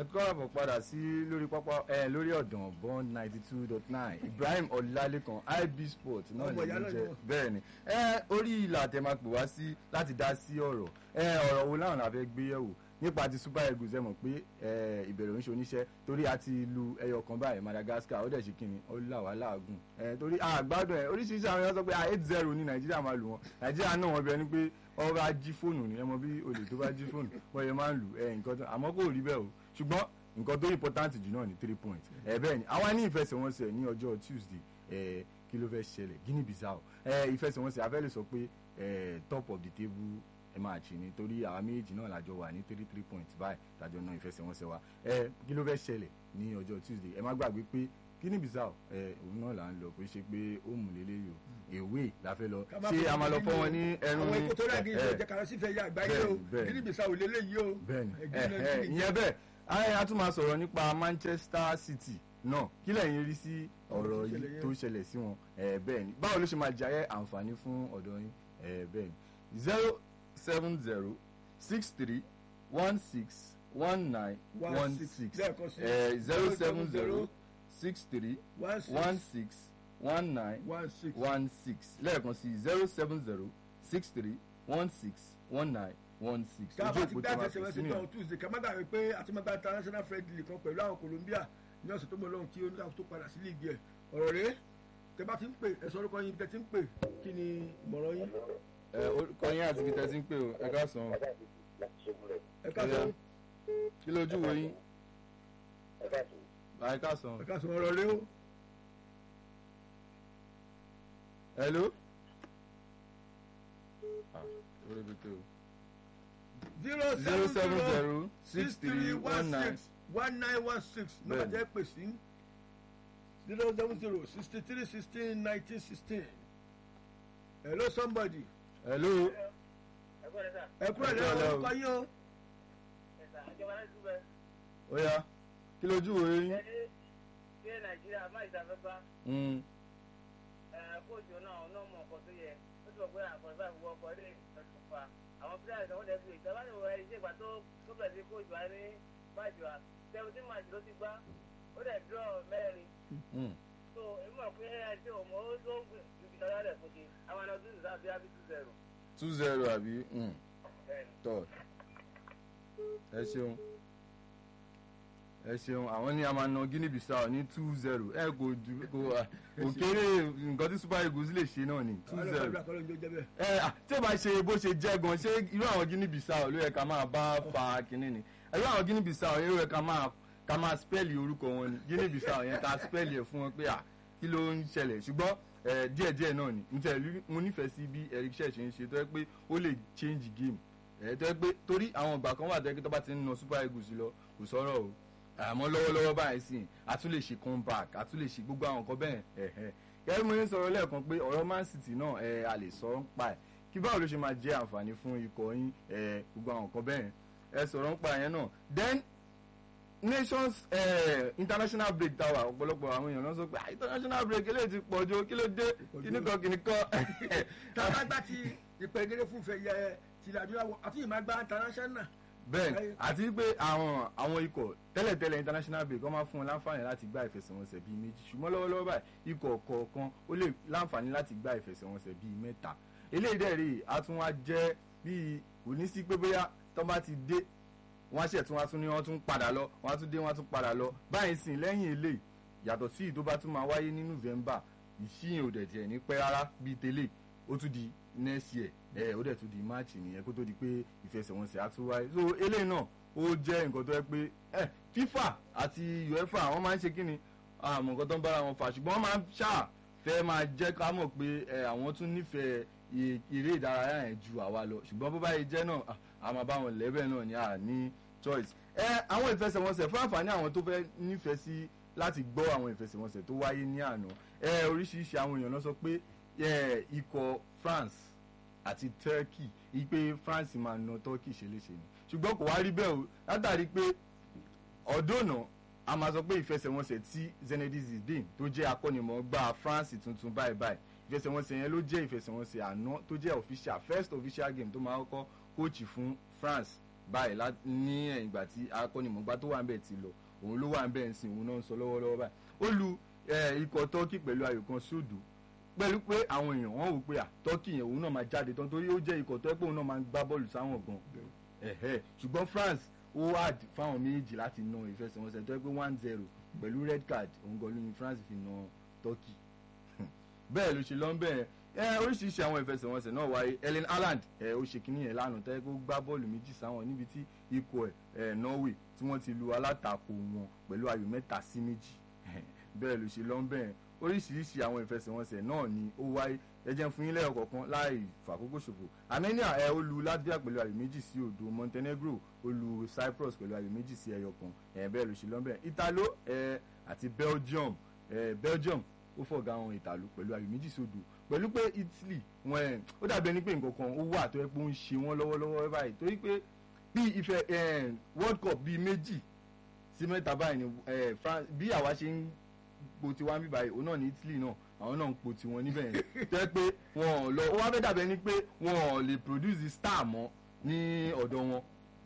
káàbọ̀ padà sí lórí pápá ẹ lórí ọ̀dàn bond ninety two dot nine Ibrahim Ọlálékan IB Sport náà Ọmọ lè ìyá ní náà jẹ ni wọ́n. bẹ́ẹ̀ ni ẹ orí ìlà tẹ máa pè wá sí láti dá sí ọ̀rọ̀ ẹ ọ̀rọ̀ wo láwọn la fẹ́ gbé yẹ̀wò nípa ti Super Eagles ẹ mọ̀ pé ẹ ìbẹ̀rẹ̀ ń ṣe oníṣẹ́ torí a ti lu ẹyọ kan báyìí Madagascar ó dẹ̀ ṣe kíni ó là wá láàgùn ẹ torí àgbádùn ẹ oríṣiríṣi àwọn èèyàn sọ pé eight zero ní Nàìjíríà máa lù wọn Nàìjíríà náà wọn bẹ ní pé ọba jí fóònù ni ẹ mọ bí olè tó bá jí fóònù wọ́n yẹ máa ń lù ẹ nǹkan tó àmọ́ kò rí bẹ́ẹ̀ o ṣùgbọ́n nǹkan tó important jù náà ni three points ẹ bẹ́ẹ̀ ni àwa ní ìfẹsẹ̀wọnsẹ̀ ní ọjọ́ Tuesday ẹ kí ló fẹ́ ṣẹlẹ̀ Guinea Bissau ẹ ìfẹsẹ̀wọnsẹ̀ afẹ́ lè sọ pé ẹ top of the table ẹ máa ṣì ní torí àwa méjì náà lájọ wà ní three three points báyìí lájọ náà ìfẹsẹ̀wọnsẹ̀ wa ẹ kí ló fẹ́ ṣẹlẹ̀ ní ọjọ́ Tuesday ẹ má gbàgbé pé Guinea Bissau ẹ òun náà là ń lọ pé ṣe pé ó mú lélẹ́yìí o èwe la fẹ́ lọ Ká má ṣé fi a máa lọ nínú fọ́ wọn ní ẹnu àwọn ní ikú tó rẹ̀ kí n ẹ, ṣe jẹ́ kàrọ́ sí fẹ́ yá àgbáyé o Bẹ́ẹ̀ni, bẹ́ẹ̀ni. Guinea Bissau lélẹ́yìí o bẹ́ẹ̀ni Eh, ẹ, Guinea- ẹ, Guinea- ìyẹn bẹ́ẹ̀ ayé a tún máa sọ̀rọ̀ nípa Manchester City náà kí lẹ́yìn rí sí ọ̀rọ̀ Ọ̀rọ̀ tó ṣẹlẹ̀ yìí yẹn. tó ṣẹlẹ̀ sí wọn ẹ, bẹ́ẹ̀ ni báwo ló ṣe máa jẹ́ àǹfààní fún ọ̀dọ́ yín ẹ, bẹ́ẹ̀ ni zero seven zero six three one six one nine one six lẹ́ẹ̀kan sí zero seven zero six three one six one six one nine one six one six lẹ́ẹ̀kan sí zero seven zero six three one six one nine one six ká bá ti òpó gbá tí wọ́n ẹsẹ̀ fi wẹ́sẹ̀ sí nìyẹn. náà Tuesday ká má gbàgbé pé àti má gbà international friendly kan pẹ̀lú àwọn Colombia ní ọ̀sẹ̀ tó mọ̀ lọ́hùn kí oníkàwé tó padà sí líìgì ẹ̀ ọ̀rọ̀ rẹ̀ tẹ bá ti ń pè ẹ̀sọ́ orúkọ yín tẹ ti ń pè kí ni ìmọ̀ràn yín ẹ orúkọ yín àti ibi tẹ́sí ń pè o ẹ ká sàn ẹ ká sọ kí lójú wo yín ẹ ká sàn ẹ ká sọ ọ̀rọ̀ rẹ̀ o hello. Ah, orí ibi tó o. zero zero seven seven zero zero six three one nine six one nine one six nọ́mbà Bẹ́ẹ̀ni. jẹ́ pè sí zero seven zero sixty three sixteen nineteen sixteen hello somebody hello. ẹ kúrò Ẹ lẹ́yìn kúrò orúkọ yín o ó yá kí lójú wo yín. ṣé nàìjíríà má ìsàfẹ́fà Mm, kóòtù náà ọ̀nà mọ̀ ọkọ̀ tó yẹ ó ti mọ̀ pé àkọ́sí àti wọ ọkọ̀ ilé ìtọ́jú fa àwọn pílẹ̀ àti àwọn ẹ̀fọ́ ìjọba ní ìwọ ẹ̀ṣẹ̀ ìgbà tó tó bẹ̀rẹ̀ sí kóòtù wa ní máàjù wa seventeen máàjù ló ti gbá ó dẹ̀ dúró mẹ́rin mm. so èmi mọ̀ pé ẹ̀ ṣe òmò ó tó ń gbìn ju ibi tọ́lá rẹ̀ fún ṣe àwọn ọ̀nà tó ń sá bí abí two zero two zero àbí mm, bẹ́ẹ̀ni. third. ẹ ṣeun ẹ ṣeun àwọn ní a máa na Guinea Bissau ní two zero ẹ kò ju kò à, kò kéré nǹkan tí Super Eagles lè ṣe náà ní two àwọn zero. ọlọ́pàá kọ́ ló ń jó jẹ́ bẹ́ẹ̀. ẹ à, tí o bá ṣe bó ṣe jẹ́ gan ṣé irú àwọn Guinea Bissau ló yẹ ká máa bá fa kínní ni irú àwọn Guinea Bissau yẹn ló yẹ ká máa ká máa spẹ́ẹ̀lì orúkọ wọn ni Guinea Bissau yẹn ká spẹ́ẹ̀lì ẹ̀ fún wọn pé à kí ló ń ṣẹlẹ̀ ṣùgbọ́n ẹ, díẹ̀díẹ̀ náà ni mo tẹ̀ rí- mo nífẹ̀ẹ́ sí bí Eric Church ṣe ń ṣe tó yẹ pé ó lè change game ẹ tó yẹ pé torí àwọn ìgbà kan wà tó yẹ pé tó bá ti ń na Super Eagles lọ kò sọ̀rọ̀ o àmọ́ lọ́wọ́lọ́wọ́ báyìí sì a tún lè ṣe comeback a tún lè ṣe gbogbo àwọn nǹkan bẹ́ẹ̀ ẹ̀hẹ́ gẹ́gẹ́ bí mo ń sọ̀rọ̀ lẹ́ẹ̀kan pé ọ̀rọ̀ Man City náà ẹ a lè sọ ń pa ẹ̀ kí báwo ló ṣe máa jẹ́ àǹfààní fún ikọ̀ yín ẹ gbogbo àwọn nǹkan bẹ́ẹ̀ ẹ sọ̀rọ̀ ń pa yẹn náà then nations eh, international break tower ọ̀pọ̀lọpọ̀ àwọn èèyàn ló sọ pé "Ah, international break eléyìí ti pọ̀ jù kí ló dé kíníkan kíníkan tàbá gbá ti ìpẹ́gẹ́rẹ́ fún ìfẹ́ yẹ tìlẹ̀ adúláwọ̀ àti ìmọ̀ àgbà international. bẹ́ẹ̀ àti pé àwọn àwọn ikọ̀ tẹ́lẹ̀tẹ́lẹ̀ international break wọ́n máa fún wọn láǹfààní láti gbá ìfẹsẹ̀wọnsẹ̀ bíi méjì ṣùgbọ́n lọ́wọ́lọ́wọ́ báyìí ikọ̀ kọ̀ọ̀kan ó lè láǹfààní láti gbá ìfẹsẹ̀wọnsẹ̀ bíi mẹ́ta eléyìí dẹ̀ rèé a tún wá jẹ́ bíi kò ní sí pé bóyá tó bá ti dé wọ́n á ṣẹ̀ tún wá tún ní wọ́n tún padà lọ wọ́n á tún dé wọ́n á tún padà lọ báyìí sìn lẹ́yìn eléyìí yàtọ̀ sí ìtó bá tún máa wáyé ní November ìṣíyìn ò dẹ̀ tiẹ̀ ní pẹ́ rárá bíi tẹ́lẹ̀ ó tún di next year ẹ ó dẹ̀ tún di March nìyẹn kó tó di pé ìfẹsẹ̀wọnsẹ̀ á tún wáyé so eléyìí náà ó jẹ́ nǹkan tó yẹ pé ẹ FIFA àti UEFA wọ́n máa ń ṣe kíni àmọ́ nǹkan tó ń bára wọn fà ṣùgbọ́n wọ́n máa ń ṣáà fẹ́ máa jẹ́ ká mọ̀ pé ẹ àwọn tún nífẹ̀ẹ́ ì- eré ìdárayá yẹn ju àwa lọ ṣùgbọ́n bó bá yẹ jẹ́ náà à- a máa bá wọn lẹ́bẹ̀ náà ní à ní choice. ẹ àwọn ìfẹsẹ̀wọnsẹ̀ fún àǹfààní àwọn tó fẹ́ nífẹ̀ẹ́ sí láti gbọ́ àwọn ìfẹsẹ̀wọnsẹ̀ tó wáyé ní àná ẹ oríṣiríṣi àwọn èèyàn lọ sọ pé ẹ ikọ̀ France àti Turkey ipe France máa na Turkey ṣeléṣe ni ṣùgbọ́n kò wá rí bẹ́ẹ̀ o látàrí pé ọ̀dọ́nà a máa sọ pé ìfẹsẹ̀wọnsẹ̀ tí Zinedine Zidane tó jẹ́ akọ́nimọ̀ọ́gbá France tuntun báyìí báyìí ìfẹsẹ̀wọnsẹ̀ yẹn ló jẹ́ ìfẹsẹ̀wọnsẹ̀ àná tó jẹ́ official first official game tó máa kọ́kọ́ kóòchì fún France báyìí lá- ní ẹ̀yìn ìgbà tí akọ́nimọ̀gbá tó wà ń bẹ̀ ti lọ òun ló wà ń bẹ̀ ń sìn òun náà ń sọ lọ́wọ́lọ́wọ́ báyìí ó lu eh, ikọ̀ turkey pẹ̀lú ayò kan sódò pẹ̀lú pé àwọn èèyàn wọ́n wò pé à turkey yẹn òun náà máa jáde tán torí ó jẹ́ ikọ̀ tó ẹ́ pé òun náà máa ń gbá bọ́ọ̀lù sáwọn gan ẹ̀hẹ́ ṣùgbọ́n france ó wà d- fáwọn méjì láti na ìfẹsẹ̀wọnsẹ̀ tó ẹ́ pé one zero pẹ̀lú red card òun gan ló ní france fi na turkey bẹ́ẹ̀ ló ṣe lọ ń bẹ́ẹ̀ ẹ oríṣiríṣi àwọn ìfẹsẹ̀wọnsẹ̀ náà wáyé ellen haaland ẹ ó ṣe kínní yẹn lánàá tẹ́ kó gbá bọ́ọ̀lù méjì sáwọn níbi tí ikọ̀ ẹ̀ ẹ̀ norway tí wọ́n ti lu alátakò wọn pẹ̀lú ayò mẹ́ta sí méjì bẹ́ẹ̀ ló ṣe lọ ń bẹ́ẹ̀ oríṣiríṣi àwọn ìfẹsẹ̀wọnsẹ̀ náà ni ó wáyé ẹ jẹ́ n fún yín lẹ́yọ̀ kọ̀ọ̀kan láì fàkókò ṣòfò armenia ẹ ó lu latvia pẹ̀lú ayò méjì sí òdo montenegro ó lu cyprus pẹ̀lú ayò méjì sí ẹyọ kan ẹ bẹ́ẹ̀ ló ṣe lọ ń bẹ́ẹ̀ italo ẹ àti belgium ẹ belgium ó fọ̀gá àwọn ìtàlù pẹ̀lú ayò méjì sódò pẹ̀lú pé italy wọn ẹ̀ ó dàbí ẹni pé nǹkan kan ó wà tó yẹ pé ó ń ṣe wọ́n lọ́wọ́lọ́wọ́ báyìí torí pé bí ife eh, world cup bíi méjì sí mẹ́ta báyìí ni eh, France bí àwa ṣe ń po tiwa ń bí báyìí òun náà ní italy náà àwọn náà ń po tiwọn níbẹ̀ yẹn tó yẹ pé wọn ò lọ ó wá fẹ́ dàbí ẹni pé wọn ò lè produce star mọ́ ní ọ̀dọ̀ wọn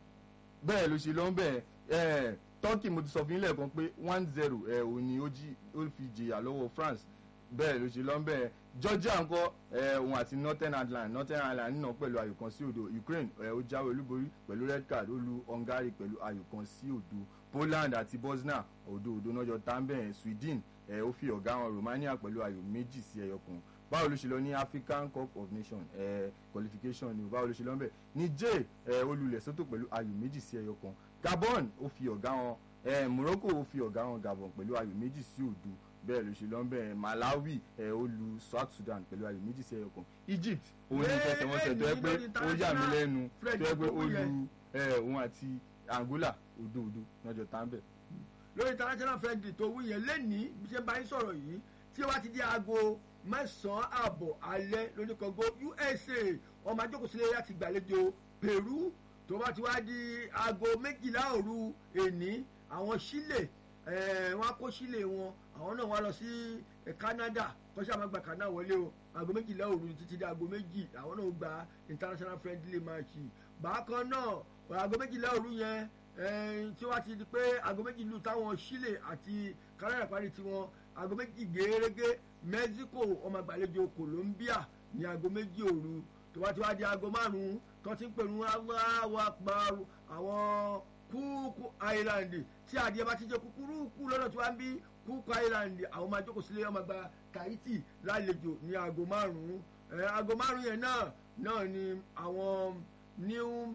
bẹ́ẹ̀ ló ṣe lọ ń bẹ̀ ẹ̀ turkey mo ti sọ fún yín lẹ́ẹ̀kan pé one zero ẹ̀ ò ní ó jí ó fi jìyà lọ́wọ́ france bẹ́ẹ̀ ló ṣe lọ ń bẹ̀ georgia ńkọ́ ẹ̀ òun àti northern ireland northern ireland nínà pẹ̀lú ayò kan sí òdo ukraine ẹ̀ ó jáwé olúborí pẹ̀lú red card ó lu hungary pẹ̀lú ayò kan sí òdo poland àti bosnia òdo òdo náà jọ tábẹ̀ sweden ẹ̀ ó fi ọ̀gá wọn romania pẹ̀lú ayò méjì sí ẹyọ kan báwo ló ṣe lọ ní african cup of nations eh, qualification ni o báwo ló ṣe lọ ń bẹ̀ niger eh, olùlẹ̀ sọ́tò pẹ̀lú ayò méjì sí ẹyọ kan gabon ó fi ọ̀gá wọn eh, morocco ó fi ọ̀gá wọn gabon pẹ̀lú ayò méjì sí òdo bẹ́ẹ̀ ló ṣe lọ ń bẹ̀ malawi eh, ó lu south sudan pẹ̀lú ayò méjì sí ẹyọ kan egypt òun ní ìfẹsẹ̀wọnsẹ̀ tó yẹ pé ó yà mí lẹ́nu tó yẹ pé ó lu eh, òun àti angola òdo òdo lọ́jọ́ tá ń bẹ̀. lórí international friendly tó wí yẹn lẹ́nìí bí ṣe bá yín sọ̀rọ̀ yìí tí wàá ti di aago mẹ́sàn-án ààbọ̀ alẹ́ lórí kọ́gọ́ usa ọmọ ajókòsílẹ̀ láti gbàlejò peru tó bá ti wá di aago méjìlá òru èní àwọn chile eh, wọn á kó chile wọn àwọn náà wá lọ sí eh, canada kọ́sí àwọn àgbà canada wọlé o aago méjìlá òru títí di aago méjì àwọn náà gba international friendly match bákan náà aago méjìlá òru yẹn eh, tí wọ́n ti di pé aago méjì lù táwọn chile àti canada parí tiwọn aago méjì gẹ́gẹ́ mexico ọmọ àgbàlejò colombia ní aago méjì òru tó bá ti wá di aago márùn-ún tó ti ń pèrú aláwọ̀ àpárò àwọn kúkú island tí adìẹ bá ti jẹ kúkúrú kú lọ́dọ̀ tí wọ́n ń bí kúkú island àwọn máa jókòó sílé ọmọ àgbà tahiti lálejò ní aago márùn-ún aago márùn-ún yẹn náà náà ni àwọn new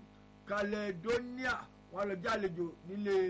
caledonia wọn lọ jálejò nílé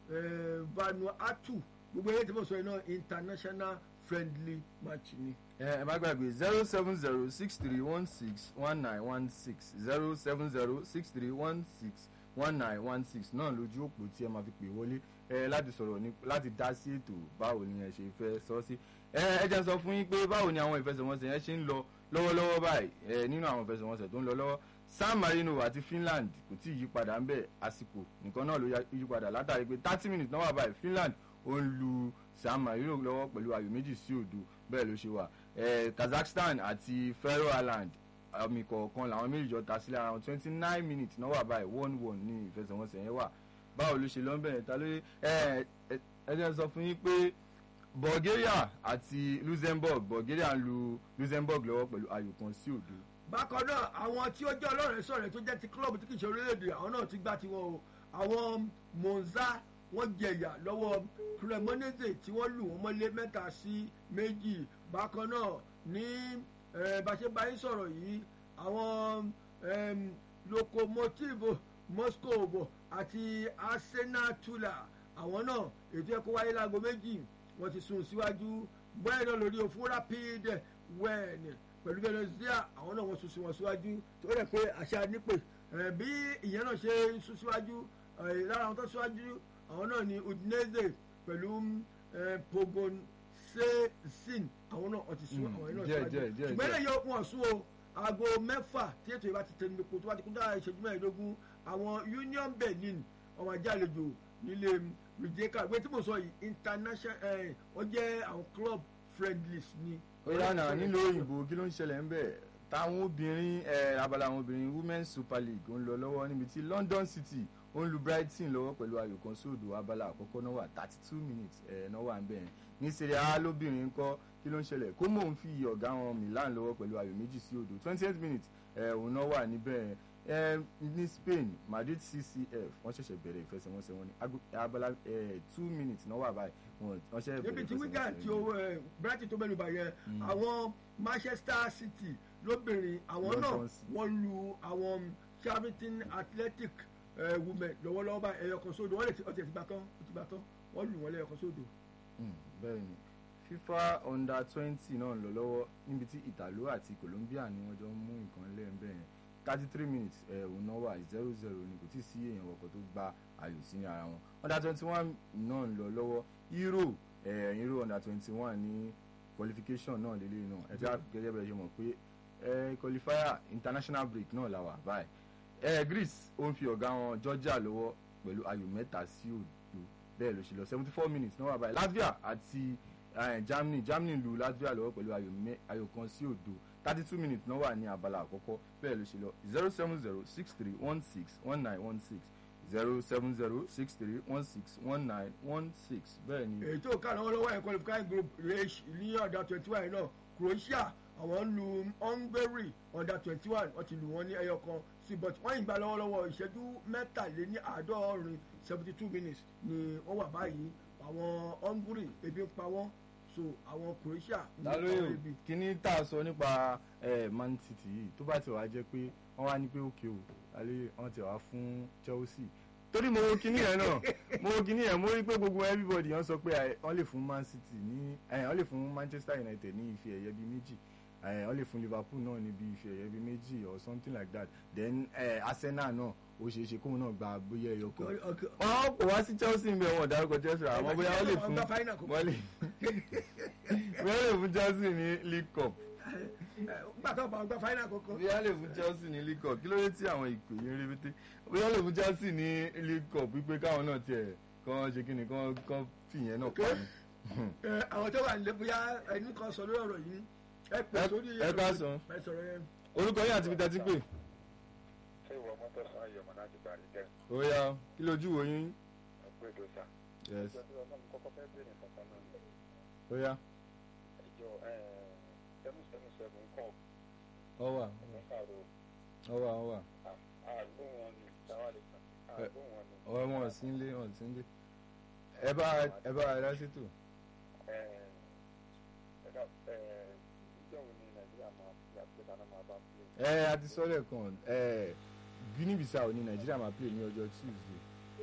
vanuatu gbogbo eré tí mo sọ yìí náà international friendly match ni. ẹ ẹ má gbàgbé zero seven zero six three one six one nine one six zero seven zero six three one six one nine one six náà lójú òpó tí ẹ máa fi pè wọlé ẹ láti sọ̀rọ̀ ní láti dá sí ètò báwo ni ẹ ṣe fẹ́ sọ sí ẹ ẹ jẹ́ sọ fún yín pé báwo ni àwọn ìfẹsẹ̀wọnsẹ̀ yẹn ṣe ń lọ lọ́wọ́lọ́wọ́ báyìí ẹ nínú àwọn ìfẹsẹ̀wọnsẹ̀ tó ń lọ lọ́wọ́ san marino àti finland kò tí ì yípadà ń bẹ̀ àsìkò nìkan náà ló yípadà látàrí pé thirty minutes náà wà báyìí finland ó ń lu san marino lọ́wọ́ pẹ̀lú ayò méjì sí òdo bẹ́ẹ̀ ló ṣe wà kazakhstan àti faroe island àmì kọ̀ọ̀kan làwọn méjì jọ ta sílẹ̀ ara wọn twenty nine minutes náà wà báyìí one one ní ìfẹsẹ̀wọnsẹ̀ yẹn wà báwo ló ṣe lọ bẹ̀rẹ̀ ta ló ẹ ẹ jẹ́ sọ fún yín pé bulgaria àti luxembourg bulgaria ń lu luxembourg lọ́wọ́ pẹ̀lú ayò kan sí òdo. bákan náà àwọn tí ó jẹ́ ọlọ́rẹ̀ sọ̀rẹ̀ tó jẹ́ ti club tí kì í ṣe orílẹ̀-èdè àwọn náà ti gbá tiwọn o àwọn monza wọ́n jẹ̀yà lọ́wọ́ cremonese tí wọ́n lù wọ́n mọ́lé mẹ́ta sí méjì bákan náà ní bàṣẹ́báyé sọ̀rọ̀ yìí àwọn locomotive moscow àti arsenal tula àwọn náà ètò ẹ̀kọ́ wáyé láago méjì wọ́n ti sùn síwájú bẹ́ẹ̀ náà lórí òfin rapid wẹ́ẹ̀nì pẹ̀lú venezuela àwọn náà wọ́n sùn sí wọn síwájú tó rẹ̀ pé àṣà nípè bí ìyẹn náà ṣe ń sùn síwájú lára àwọn tó síwájú àwọn náà ni udinese pẹ̀lú pogon sin àwọn náà ọtí sún àwọn náà síwájú ṣùgbọ́n ẹ̀yẹ wọn sún o aago mẹ́fà tí ètò ìbá ti tẹnu epo tó bá ti kún dára ìṣẹ́jú mẹ́ẹ̀ẹ́dógún àwọn union benin ọmọ ajálejò nílé rìjẹ́ká gbé tí mo sọ yìí international wọ́n jẹ́ àwọn club friendlies ni. ó yànnà nílò òyìnbó kí ló ń ṣẹlẹ̀ ń bẹ̀ táwọn obìnrin ẹ abala àwọn obìnrin women's super league ń lọ lọ́wọ́ níbi tí london city ó ń lu brighton lọ́wọ́ pẹ̀lú ayò kan sódò abala àkọ́kọ́ náà wà thirty two minutes ẹ̀ náà wà ń bẹ̀rẹ̀ ní serie a lóbìnrin ńkọ́ kí ló ń ṣẹlẹ̀ como ń fi ọ̀gá wọn milan lọ́wọ́ pẹ̀lú ayò méjì sí odò twenty eight minutes ẹ̀ òun náà wà níbẹ̀ ẹ̀ ní spain madrid ccf wọ́n ṣẹ̀ṣẹ̀ bẹ̀rẹ̀ ìfẹsẹ̀wọnsẹ̀ wọn ní ago- abala ẹ̀ two minutes náà wà báyìí wọ́n wọ́n ṣẹ̀ níbi bẹ̀rẹ̀ tí wigan ìfẹsẹ̀wọnsẹ̀ tí yìí. owó ẹ brighton tó mẹ́nu bà yẹn àwọn manchester city lóbìnrin àwọn náà London City. wọ́n lu àwọn charlton athletic eh, women lọ́wọ́lọ́wọ́ bá ẹyọ kan sódò wọ́n lè ti ọtí ẹ̀ ti gbà tán ó ti gbà tán wọ́n lù wọ́n lẹ́yọ kan sódò. Mm, bẹ́ẹ̀ ni fifa under twenty náà ń lọ lọ́wọ́ níbi tí italo àti colombia ni wọ́n jọ ń mú nǹkan lẹ́ẹ̀bẹ̀ yẹn thirty three minutes ẹ̀ òun náà wà zero zero ni kò tí ì sí èèyàn kọ̀ọ̀kan tó gba ayò sí ní ara wọn under twenty one náà ń lọ lọ́wọ́ euro ẹ̀ euro under twenty one ní qualification náà lélẹ́yìn náà ẹ̀ tí a gẹ́gẹ́ bẹ́ẹ̀ ṣe mọ̀ pé ẹ̀ qualifier international break náà la wà báyìí ẹ̀ greece ó ń fi ọ̀gá wọn georgia lọ́wọ́ pẹ̀lú ayò mẹ́ta sí òdo bẹ́ẹ̀ ló ṣe lọ seventy four minutes náà wà báyìí latvia àti eh, germany germany lu latvia lọ́wọ́ pẹ̀lú ayò mẹ́- ayò kan sí òdo thirty two minutes náà wà ní abala àkọ́kọ́ bẹ́ẹ̀ ló ṣe lọ zero seven zero six three one six one nine one six zero seven zero six three one six one nine one six bẹ́ẹ̀ ni èyí tó kà lọ́wọ́lọ́wọ́ ẹ̀ qualifying group rh ní ọ̀dà twenty one náà croatia àwọn ń lu hungary ọ̀dà twenty one wọ́n ti lù wọ́n ní ẹyọ kan sí but wọ́n yìí gba lọ́wọ́lọ́wọ́ ìṣẹ́jú mẹ́tàléní àádọ́rin seventy two minutes ni wọ́n wà báyìí àwọn hungary ebi ń pa wọ́n so àwọn croatia ń pa wọ́n lálóyè ebi. kíní tá a sọ nípa eh, man city yìí tó bá ti wá jẹ́ pé wọ́n wá ní pé òkè o lálóyè wọ́n ti wá fún chelsea torí mo wo kíní yẹn náà mo wo kíní yẹn mo rí pé gbogbo everybody yẹn sọ pé eh, wọ́n lè fún man city ní eh, wọ́n lè fún manchester united ní ife ẹ̀yẹ bíi méjì eh, wọ́n lè fún liverpool náà níbi ife ẹ̀yẹ bíi méjì or something like that then eh, arsenal náà ó ṣeé ṣe kóun náà gba bóyá ẹyọ kan Okay, okay. wọn kò wá sí chelsea ń bẹ wọn dárúkọ chelsea àwọn bóyá wọn lè Wọ́n fún gba final kò- wọn lè bóyá lè fún chelsea ní league cup Eh, nígbà tó bá wọn gba final kankan. bóyá lè fún chelsea ní league cup kí ló dé tí àwọn ìpè yín rébété bóyá lè fún chelsea ní league cup wípé káwọn náà tiẹ̀ kán ṣe kí ni kán kán fìyẹn náà pa ni. Eh, àwọn tó wà nílé bóyá ẹni kan sọ lórí ọ̀rọ̀ yìí ẹ pè Ẹ- sórí ẹ káàsán. ẹ sọ̀rọ̀ yẹn. orúkọ yín àti ibi tẹ́tí pé ṣé ìwọ mọ́tò san ayọ̀mọ̀ láti parí tẹ́ ó yá kí lójú wo yín ọ̀pẹ́ ìdòsà. yes ìjọ tí ọlọ́run kọ́kọ́ fẹ́ bèrè kankan náà ni ó yá ìjọ seven seven seven kọ́ ọ wà ọ̀pẹ́ kàró ọ wà ọ wà àgbò wọn ni táwa lè kàn àgbò wọn ni. ọ wọn sí ń lé wọn sí ń lé ẹ bá ẹ bá ẹ dá sí tò. ẹ̀dá ìjọ wo ni nàìjíríà máa fi àgbẹ̀dá náà máa bá fi ẹ a ti sọ lẹ́ẹ̀kan ẹ guinea bissau ní nàìjíríà máa play ní ọjọ́ tuesday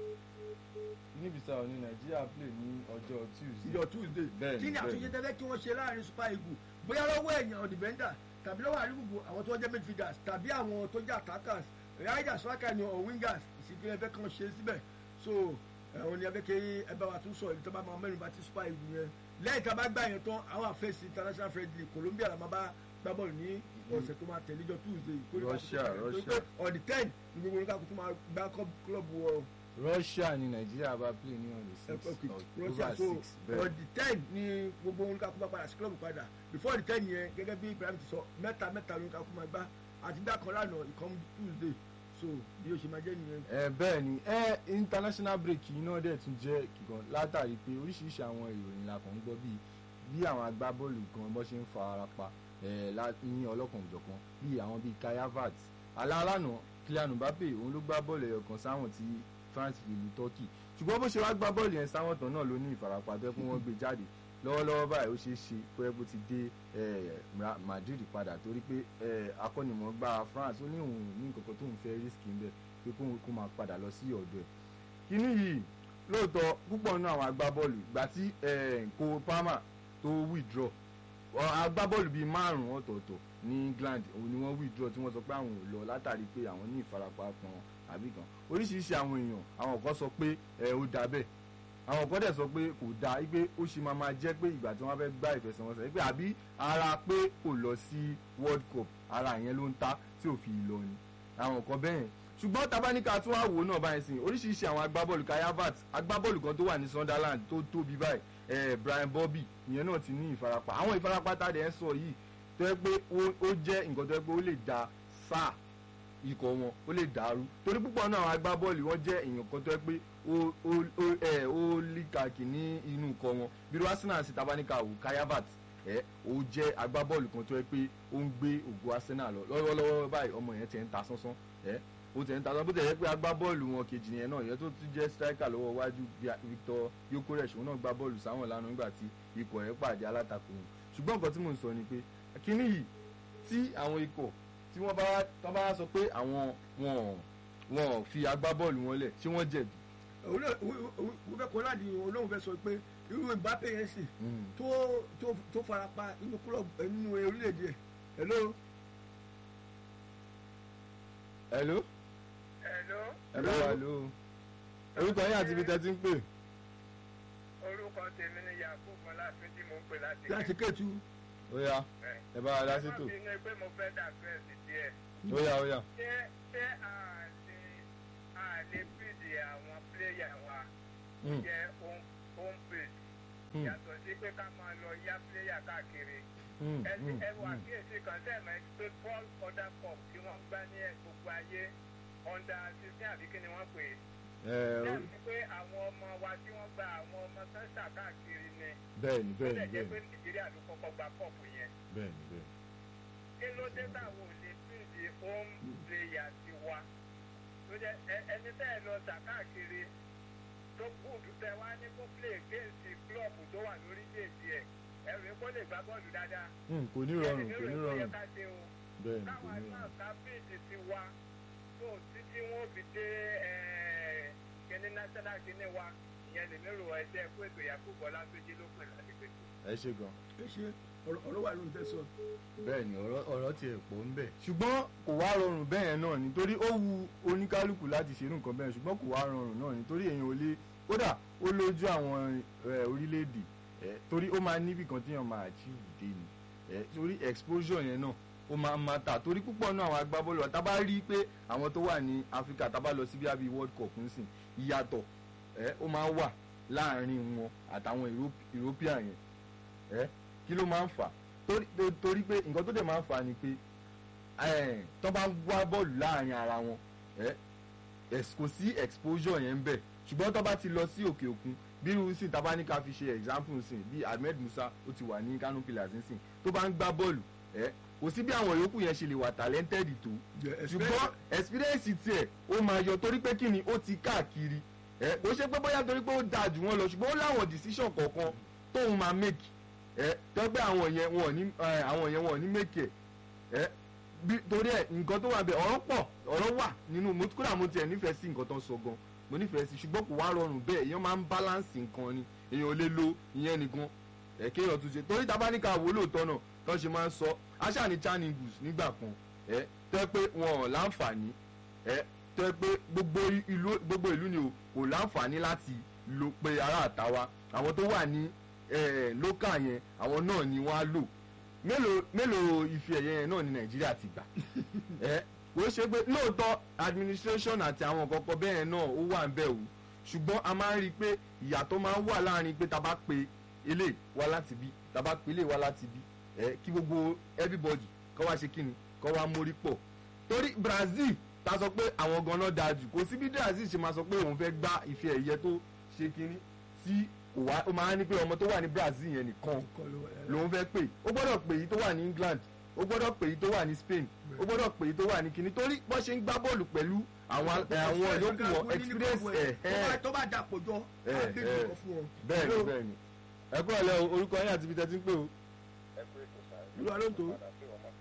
guinea bissau ní nàìjíríà play ní ọjọ́ tuesday ìjọ tuesday Bẹ́ẹ̀ni, kí ni àtúnṣe bẹ́ẹ̀ni. tẹ́lẹ̀ kí wọ́n ṣe láàrin super eagles bóyá lọ́wọ́ ẹ̀yàn ọ̀dìbẹ́ndà tàbí lọ́wọ́ àríwùgbò àwọn tó jẹ́ midfielders tàbí àwọn tó jẹ́ attackers riders striker ni or wingers ìsìnkú ẹgbẹ́ kan ṣe síbẹ̀ so ẹ̀hún ni ẹgbẹ́ kí ẹ bá wa tún sọ èyí tó bá máa mẹ́rin bá ti super eagles yẹn lẹ́yìn tá a bá gbà yẹn tán àwọn àfẹ́sì international friendly colombia la máa bá gbá bọ́ọ̀lù ní ọ̀sẹ̀ tó máa tẹ̀lé jọ tuesday kó lè bá Russia, tó tó Russia. pé on the ten ni gbogbo oníkàkùn tó máa gbá club wọ russia ní nàìjíríà bá play ní on the six okay october russia so six bẹ́ẹ̀ on the ten ni gbogbo olùkàkú bá padà sí club padà before the ten yẹn gẹ́gẹ́ bí ibrahim ti sọ mẹ́ta mẹ́ta olùkàkú máa gbá àti gbá kan lánàá ìkan tuesday so bí o ṣe máa jẹ́ nìyẹn. ẹ bẹ́ẹ̀ ni ẹ international break yìí náà dẹ̀ tún jẹ́ kíkan látàrí pé oríṣiríṣi àwọn ìròyìn la kàn ń gbọ́ bíi bí àwọn agbábọ́ọ̀lù kan bó ṣe ń fa ara pa ẹ̀ lá- ní ọlọ́kan òjọ̀kan bíi àwọn bíi kai havertz alálànà kylian mbappe òun ló gbá bọ́ọ̀lù ẹ̀yọ̀ kan sáwọn tí france fi lu turkey ṣùgbọ́n bó ṣe wá gbá bọ́ọ̀lù yẹn sáwọn tán náà ló ní ìfarapa tó yẹ kó wọ́n gbé jáde lọ́wọ́lọ́wọ́ báyìí ó ṣeé ṣe kó yẹ kó ti dé eh, Ra- madrid padà torí pé eh, akọ́nimọ̀ọ́gbá france ó ní òun ní nǹkan kan tóun fẹ́ risk ń bẹ̀ pé kóun kó máa padà lọ sí ọ̀dọ̀ ẹ̀ kínní yìí lóòótọ́ púpọ̀ nínú àwọn agbábọ́ọ̀lù ìgbà tí kò palmer tó withdraw ọ, agbábọ́ọ̀lù bíi márùn-ún ọ̀tọ̀ọ̀tọ̀ ní england òun ni wọ́n withdraw tí wọ́n sọ pé àwọn ò lọ látàrí pé àwọn ní ìfarapa kan àbí kan oríṣiríṣi àwọn èèyàn àwọn kan sọ pé ẹ ó dà bẹ́ẹ̀ àwọn kan dẹ̀ sọ pé kò dáa wípé ó ṣe máa máa jẹ́ pé ìgbà tí wọ́n fẹ́ gbá ìfẹsẹ̀wọnsẹ̀ wípé àbí ara pé kò lọ sí world cup ara yẹn ló ń ta tí ò fi lọ ni àwọn kan bẹ́ẹ̀ ṣùgbọ́n tabaníkà tún wá wò náà báyìí sìn oríṣiríṣi àwọn agbábọ́ọ̀lù kai havertz agbábọ́ọ̀lù kan tó wà ní sunderland tó tóbi báyìí eh, brian bobby ìyẹn náà ti ní ìfarapa àwọn ìfarapa tá a dẹ̀ ń sọ yìí tó yẹ pé ó- ó jẹ́ nǹkan tó yẹ pé ó lè da sáà ikọ̀ wọn ó lè dàrú torí púpọ̀ náà àwọn agbábọ́ọ̀lù wọn jẹ́ èèyàn kan tó yẹ pé ó ó ó ẹ̀ ó líkàkì ní inú ikọ̀ wọn bí irú Arsenal sí tabaníkà wò Kayabat ẹ̀ ó jẹ́ agbábọ́ọ̀lù kan tó yẹ pé ó ń gbé ògo Arsenal lọ lọ́wọ́lọ́wọ́ báyìí ọmọ yẹn ti ń ta sánsán ẹ̀ ó ti ń ta sánsán bó ti yẹ pé agbábọ́ọ̀lù wọn kejì yẹn náà yẹn tó tún jẹ́ striker lọ́wọ́ wájú Victor Yokeresh òun náà gbá bọ́ọ̀lù sáwọn lánàá nígbà tí ikọ̀ ẹ̀ pàdé alátakò wọn ṣùgbọ́n nǹkan tí mò ń sọ ni pé kíní yìí tí àwọn ikọ̀ tí wọ́n bá tọ́ bá sọ pé àwọn wọn wọn fi agbábọ́ọ̀lù wọn lẹ̀ ṣé wọ́n jẹ̀bi. òun náà òun fẹ́ kó láti olóhùn fẹ́ sọ pé irú Mbappe yẹn sì tó tó tó farapa inú club inú orílẹ̀-èdè ẹ̀ hello hello Hello, hello hello orúkọ yín àti ibi tẹ́ ti ń pè. orúkọ tèmi ni Yakubu Ọlátúnjí mò ń pè láti láti kẹ́tù ó yá ẹ bá wa dá sí tò Ẹ má bínú pé mo fẹ́ dà fẹ́ẹ̀sì díẹ̀. ó yá ó yá. Ṣé ṣé a lè a lè fìdí àwọn pléyà wa Mm, jẹ́ home home base mm, yàtọ̀ sí pé ká máa lọ yá pléyà káàkiri. mm, Ẹ mm, ẹ wà mm. kíyèsí kan sẹ́ẹ̀mẹ́ pé Paul Order Cup tí wọ́n gbá ní gbogbo ayé under sixteen àbí kí ni wọ́n pè é. Ẹ, ó- Bẹ́ẹ̀ni pé àwọn ọmọ wa tí wọ́n gba àwọn ọmọ sẹ́ńtà káàkiri ni. bẹ́ẹ̀ni Ó bẹ́ẹ̀ni lè jẹ́ pé bẹ́ẹ̀ni Nàìjíríà ló kọ́kọ́ gba kọ́ọ̀pù yẹn. bẹ́ẹ̀ni bẹ́ẹ̀ni. kí ló dé táwọn ò lè fìdí home player ti wa tó jẹ ẹ- ẹni tẹ́ ẹ lọ tà káàkiri tó gùdù tẹ wá ní kó play against club tó wà lórí déèdì ẹ ẹrù kó lè gbá bọ́ọ̀lù dáadáa Mm, kò ní rọrùn kò ní Ẹni ló yẹ rọrùn ká ṣe o bẹ́ẹ̀ni kò káwa ní náà rọrùn. ká fìdí ti wa tó títí wọn ò fi dé ẹ, kíní national kíní wa ìyẹn lè mérò ẹsẹ kó ètò Yakubu Ọlátúnjí ló pè láti pèsè. ẹ ṣe gan. ẹ ṣe ọ̀rọ̀ ọ̀rọ̀ wà lóhùn tẹ́ sọ bẹ́ẹ̀ni ọ̀rọ̀ ọ̀rọ̀ tiẹ̀ pọ̀ ń bẹ. ṣùgbọ́n kò wá rọrùn bẹ́ẹ̀ náà nítorí ó wu oníkálukú láti ṣerú nǹkan bẹ́ẹ̀ ṣùgbọ́n kò wá rọrùn náà nítorí èèyàn ò lè kódà ó lójú àwọn ẹ, orílẹ̀-èdè ẹ, torí ó máa níbì kan téèyàn máa achieve dé ni ẹ, torí exposure yẹn náà ó máa ń mata torí púpọ̀ náà àwọn agbábọ́ọ̀lù wa tá bá rí i pé àwọn tó wà ní Áfíríkà tá bá lọ sí bíi World Cup nsìn ìyàtọ̀ ẹ, ó máa ń wà láàrin wọn àtàwọn Europe- European yẹn ẹ, kí ló máa ń fà á torí tó- torí pé nǹkan tó dẹ̀ máa ń fa ni pé ẹ̀, tó bá ń wá bọ́ọ̀lù láàrin ara wọn ẹ̀, ẹ̀s- kò sí exposure yẹn ń bẹ̀ ṣùgbọ́n tó bá ti lọ sí òkè òkun bí irú sí tá bá ní ká fi ṣe example sí bí Ahmed Musa ó ti wà ní Kano Pillars nísìn tó bá ń gbá bọ́ọ̀lù ẹ̀, kò sí bí àwọn yòókù yẹn ṣe lè wà talented tó ṣùgbọ́n experience tiẹ̀ ó máa yọ torí pé kí ni ó ti káàkiri ẹ̀, kò ṣe pé bóyá torí pé ó dáa jù wọ́n lọ ṣùgbọ́n ó láwọn decision kọ̀ọ̀kan tóun máa make ẹ tọ́gbẹ́ àwọn yẹn wọn ò ní ẹ, àwọn yẹn wọn ò ní mẹ́kẹ̀ ẹ bí torí ẹ nǹkan tó wà bẹ ọ̀rọ̀ pọ̀ ọ̀rọ̀ wà nínú mo kódà mo tiẹ̀ nífẹ̀ẹ́ sí nǹkan tó ń sọ gan mo nífẹ̀ẹ́ sí ṣùgbọ́n kò wá rọrùn bẹ́ẹ̀ èèyàn máa ń balance nǹkan ni èèyàn ò lè lo ìyẹn nìkan ẹ kéèyàn tún ṣe torí tá a bá ní ká wò lóòótọ́ náà tó ṣe máa ń sọ aṣáà ní channing booth nígbà kan ẹ tẹ́ pé wọn ò láǹfààní ẹ tẹ́ pé gbogbo ìlú gbogbo ìlú ni o kò láǹfààní láti lo pé ará àtàwa àwọn tó wà ní lókà yẹn àwọn náà ni wọ́n á lò mélòó mélòó ife ẹ̀yẹ yẹn náà ni nàìjíríà ti gbà ẹ kò ṣe pé lóòótọ́ administration àti àwọn kọ̀ọ̀kan bẹ́ẹ̀ náà ó wà ń bẹ̀ wò ṣùgbọ́n a máa ń rí i pé ìyàtọ̀ máa ń wà láàrin pé tá a bá pe ilé wá láti bí tá a bá pe ilé wá láti bí ẹ kí gbogbo everybody kọ́ wá ṣe kí ni kọ́ wá mórí pọ̀ torí Brazil ta sọ pé àwọn ganan dáa jù kò sí bí Brazil ṣe máa sọ pé òun fẹ́ gbá ife ẹ̀yẹ tó ṣe kínní tí kò wá ó máa ń ní pé ọmọ tó wà ní Brazil yẹn nìkan lòun fẹ́ pè ó gbọ́dọ̀ pè yìí tó wà ní England ó gbọ́dọ̀ pè yìí tó wà ní Spain ó gbọ́dọ̀ pè yìí tó wà ní kinní torí bọ́n ṣe ń gbá bọ́ọ̀lù pẹ̀lú àwọn àwọn yòókù wọn experience ẹ̀ ẹ̀ tó bá dàpọ̀ jọ ẹ̀, àbí ẹ̀. ìjọba fún ọ. bẹ́ẹ̀ ni bẹ́ẹ̀ ni ẹ kúrò lẹ́ o, orúkọ yín àti ibi tẹ́ ti ń pè o. ẹ pé ètò sáré. Olúwa ló ń tò ó. padà sí ọmọ.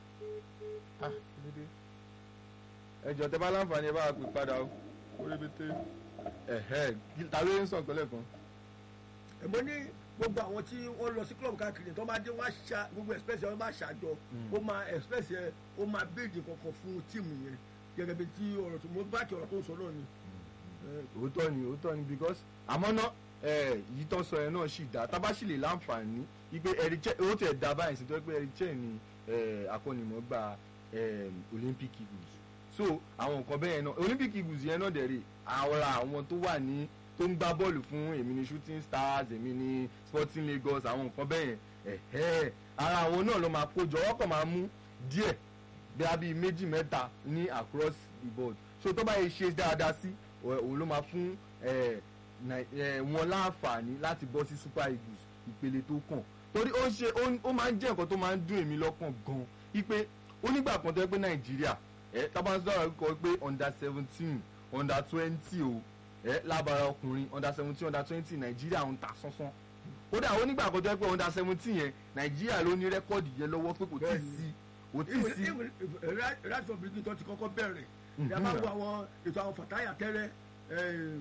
ẹ jọ tẹ bá láǹfààní ẹ bá wa pè padà o orí ibi tẹ ẹhẹ ta ló ń sàn kọlẹ kan. ẹ̀mọ́ ní gbogbo àwọn tí wọ́n lọ sí club káàkiri tó máa dé wọ́n á ṣa gbogbo express yẹn wọ́n máa ṣàjọ ó máa express yẹn ó máa béèdì kankan fún tíìmù yẹn gẹ́gẹ́ bí tí ọ̀rọ̀ tó mo bá kí ọ̀rọ̀ tó ń sọ náà ni. òótọ́ ni òótọ́ ni because àmọ́ ná yìí tó sọ yẹn náà sì dá tábà sì lè láǹfààní ipe ẹ̀ríkẹ́ ó tẹ̀ dá báyìí sí tó pé ẹ̀ríkẹ́ ni eh, akọ́nimọ̀ọ́gbà eh, Olympic Eagles so àwọn nǹkan bẹ́ẹ̀ náà Olympic Eagles yẹn náà dẹ̀ rè àwọn àwọn tó wà ní tó ń gbá bọ́ọ̀lù fún èmi ní shooting stars èmi ní sporting lagos àwọn nǹkan bẹ́ẹ̀ yẹn ẹ̀hẹ́ ara àwọn náà ló máa kó jọ wọ́n kàn máa mú díẹ̀ bí a bíi méjì mẹ́ta ní across the board so tó bá yẹ ṣe dáadáa sí ọ̀- òun ló máa fún ẹ̀, Nai- ẹ̀, wọn láǹfààní láti bọ́ sí super eagles ìpele tó kàn torí ó ń ṣe ó ń- ó máa ń jẹ́ nǹkan tó máa ń dùn èmi lọ́kàn gan wípé onígbà kan tó yẹ pé nàìjíríà ẹ tábà ń sọ̀rọ̀ kọ pé under seventeen under twenty o ẹ lábara ọkùnrin under seventeen under twenty nàìjíríà ń ta sánsán kódà onígbà kan tó yẹ pé under seventeen yẹn nàìjíríà ló ní rẹ́kọ́ọ̀dì yẹn lọ́wọ́ pé kò tí ì Bẹ́ẹ̀ni. sí kò tí ì sí rashford brigade tó ti kọ́kọ́ bẹ̀rẹ̀ ní a máa wo àwọn ètò àwọn fàtáyà tẹ́rẹ́ eh,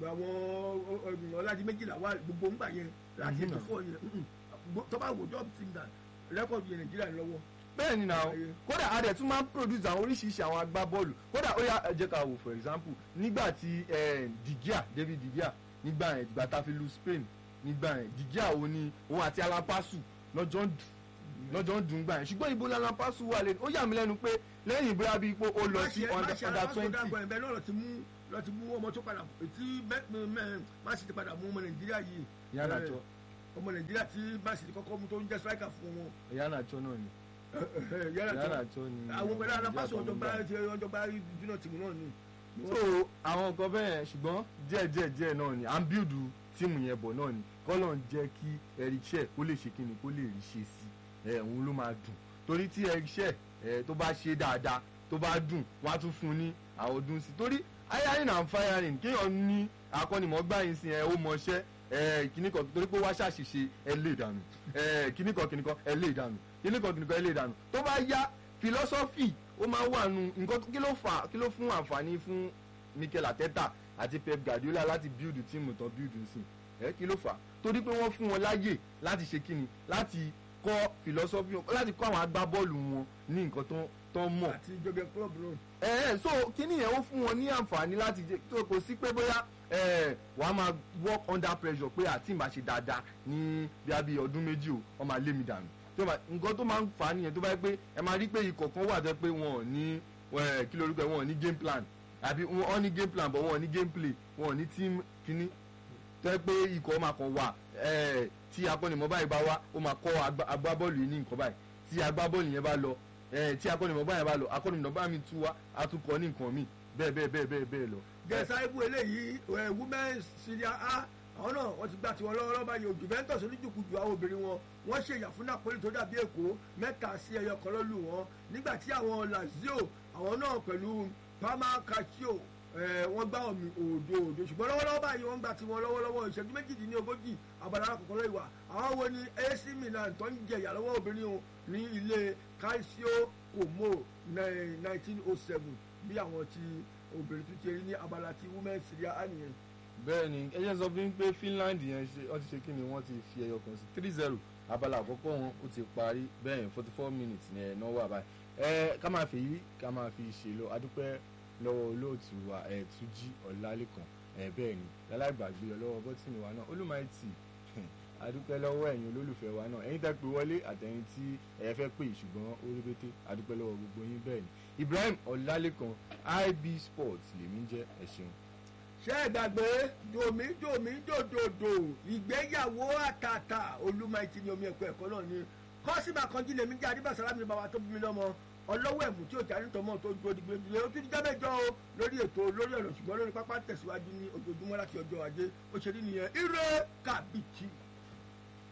àwọn ọ̀làjì méjìlá wà gbogbo ńgbà yẹn láti Mhm. ètò fọ́ yẹn mm, mm. tó bá wò job team that rẹ́kọ̀dù yẹn nàìjíríà ń lọ́wọ́. bẹ́ẹ̀ ni náà Ayé. kódà a dẹ̀ tún máa ń produce àwọn oríṣiríṣi àwọn agbábọ́ọ̀lù kódà ó yá ẹ jẹ́ ká wò for example nígbà tí eh, De Gea David De Gea nígbà yẹn ìgbà tá a fi lu Spain nígbà yẹn De Gea òun ni òun àti Alampasu lọ́jọ́ ń dùn lọ́jọ́ ń dùn gbà yẹn ṣùgbọ́n ibo Alampasu wà lẹ́nu ó yà mí lẹ́nu pé lẹ́yìn bóyá bíi pé ó lọ sí under under twenty ẹ̀bẹ̀ náà lọ ti mú lọ ti mú ọmọ tó padà tí má sì ti padà mú ọmọ nàìjíríà yìí ìyá Eh, nàjọ ọmọ nàìjíríà tí má sì ti kọ́kọ́ mú tó ń jẹ́ striker fún wọn. ìyá nàjọ náà ni yàrá ìyá tó nàjọ ni àwọn pẹ̀lú alápàṣọ Nàìjíríà ọjọba kọ́ ló gbà. ọjọba júnà tìmù náà ni. so àwọn nǹkan bẹ́ẹ̀ ṣùgbọ́n díẹ̀ díẹ̀ díẹ̀ náà ni à ń bíldù tíìmù yẹn bọ̀ náà ni kọ́lọ̀ ń jẹ́ kí erichẹ́ kó lè ṣe kí ni kó lè rí ṣe sí ẹ̀ òun ló máa dùn torí tí erichẹ́ ẹ̀ tó bá ṣe dáadáa tó bá dùn wọ́n á tún fún un ní àwọn ọdún sí torí hiring and firing kéèyàn ní akọ́nimọ̀ọ́gbà yín sí ẹ̀ ó mọṣẹ́ ẹ̀ kíní kan torí pé wá ṣàṣìṣe ẹ̀ lè dànù ẹ̀ kíní kan kíní kan ẹ̀ lè dànù kíní kan kíní kan ẹ̀ lè dànù tó bá yá philosophy ó máa wà nù nǹkan kí ló fà kí ló fún àǹfààní fún Mikel Arteta àti Pep Guardiola láti build tíìmù tán build sí ẹ kí ló fà á torí pé wọ́n fún wọn láyè láti ṣe kíni láti kọ́ philosophy wọn láti kọ́ àwọn agbábọ́ọ̀lù wọn ní nǹkan tó tó mọ̀ àti ìjọba club náà. ẹ ẹ so kíni yẹn ó fún wọn ní àǹfààní láti jẹ tó kò sí pé bóyá ẹ wàá máa work under pressure pé àti ìmọ̀ ṣe dáadáa ní bí a bí ọdún méjì o wọ́n máa lé mi dànù tó máa nǹkan tó máa ń fà á nìyẹn tó bá yẹ pé ẹ máa rí pé ikọ̀ kan wà tó yẹ pé wọn ò ní ẹ, kí lórúkọ ẹ, wọn ò ní game plan àbí wọn ò ní game plan but wọn ò ní game play wọn ò ní team kíní tó yẹ pé ikọ̀ máa kàn wà ẹ, tí akọ́nimọ̀ báyìí bá wá ó máa kọ́ agbá- agbábọ́ọ̀lù yìí ní nǹkan báyìí tí agbábọ́ọ̀lù yẹn bá lọ ẹ, tí akọ́nimọ̀ báyìí bá lọ akọ́nimọ̀ bá mi tú wá a tún kọ́ ní nǹkan míì bẹ́ẹ̀ bẹ́ẹ̀ bẹ́ẹ̀ bẹ́ẹ̀ bẹ́ẹ̀ lọ. gẹ̀ẹ́sà ibú eléyìí ẹ̀ women's syria a àwọn náà wọ́n ti gbà tiwọn lọ́wọ́ lọ́ba yìí Juventus oníjùkújù àwọn obìnrin wọn wọ́n ṣe ìyà fún Napoli tó dàbí Èkó mẹ́ta sí ẹyọ kan lọ́lù wọn nígbà tí àwọn Lazio àwọn náà pẹ̀lú Parma Calcio ẹ̀ wọ́n gbá omi òdo òdo ṣùgbọ́n lọ́wọ́lọ́wọ́ báyìí wọ́n gbà tiwọn lọ́wọ́lọ́wọ́ ìṣẹ́jú méjìdínlógójì abala àkọ́kọ́ lọ́wọ́ ìwà àwọn wo ni AC Milan tó ń jẹ ìyà lọ́wọ́ obìnrin o ní ilé Calcio Como nineteen oh seven bí àwọn ti obìnrin tún ti rí ní abala ti women syria á nìyẹn. bẹ́ẹ̀ ni ẹ jẹ́ sọ fún mi pé Finland yẹn ṣe wọ́n ti ṣe kí ni wọ́n ti fi ẹyọ kan sí three zero abala àkọ́kọ́ wọn ó ti parí bẹ́ẹ̀ yẹn forty four minutes ni ẹ̀ náà wà báyìí ẹ ká máa fi yí ká máa fi ṣe lọ adúpẹ́ lọ́wọ́ olóòtú wa ẹ̀ Túnjí Ọlálékan ẹ̀ bẹ́ẹ̀ ni lálágbàgbé lọ lọ́wọ́ bọ́tìnì wa náà olùmọ̀ẹ́tì adúpẹ́ lọ́wọ́ ẹ̀yin olólùfẹ́ wa náà ẹ̀yin tẹ́ pé wọlé àtẹ̀yin tí ẹ fẹ́ pè ṣùgbọ́n ó rí bété adúpẹ́ lọ́wọ́ gbogbo yín bẹ́ẹ̀ ni Ibrahim Ọlálékan IB Sports lèmi ń jẹ́ ẹ ṣeun. ṣé ẹ gbàgbé domi domi dòdòdò ìgbéyàwó àtàtà olúmọ̀ẹ́tì ni omi ẹ̀kọ́ ẹ̀kọ́ náà ni kọ́sìmà kan jí lèmi jẹ́ adébàsálámì ní bàbá tó bí mi lọ́mọ ọlọ́wọ́ ẹ̀mú tí ó jà nítorí tó dúró dìgbò ìdílé ó tún di jábẹ́jọ́ o lórí ètò lórí ọ̀rọ̀ ṣùgbọ́n lórí pápá tẹ̀síwájú ní ojoojúmọ́ láti ọjọ́ ajé ó ṣe rí nìyẹn ire kàbìtì.